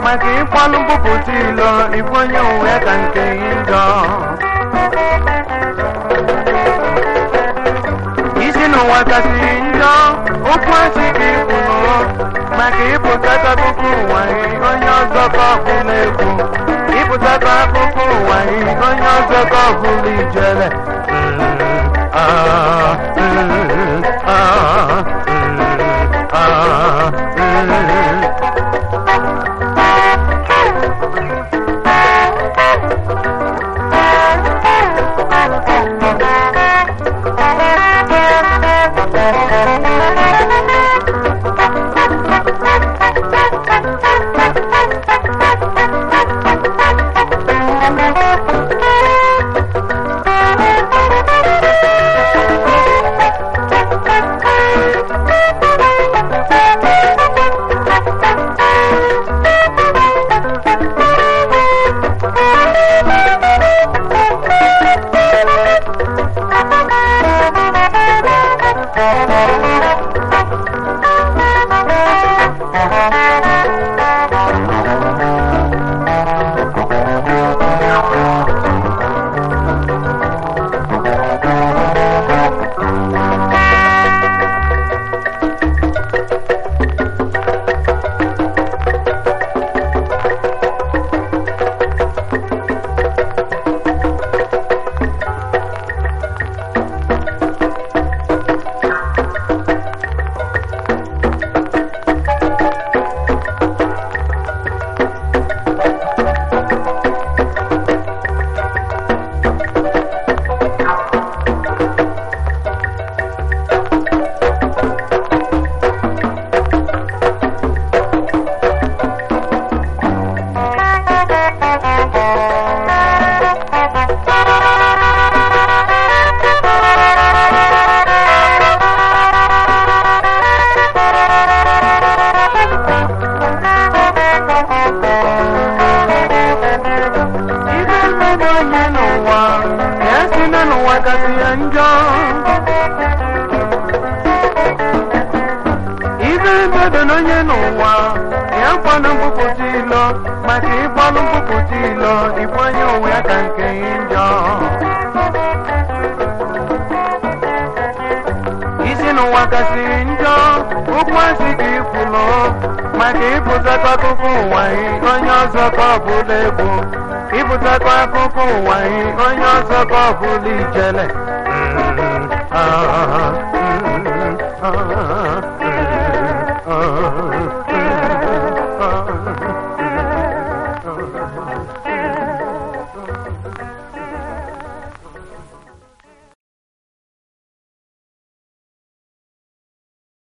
maka ịkpọlụ mbupụta ilo ịbụ onye onwe ka nke gị njọ isi n'ụwa kasị njọ okwu asị gị kwuru maka ịpụtata akụkọ ụwa gị onye ọzọ ka ọ bụla egwu ịpụtata akụkọ ụwa gị onye ọzọ ka ọ bụla ijele Mm, ah, mm, ah, mm, ah, mm. ibe mmadụ onye n'ụwa ya si na n'ụwa kasị ya njọ ibe mmadụ na onye n'ụwa ya kwanụ mbupụta ilo maka ịgbalụ mbupụta ilo ịbụ onye onwe ya ka nke gị njọ isi n'ụwa kasị njọ okwu asị gị kwulu maka ịpụtakwa akụkọ ụwa gị onye ọzọ ka ọ bụla egwu ịpụtakwa akụkọ ụwa gị onye ọzọ ka ọ bụla ijele Mm, ah,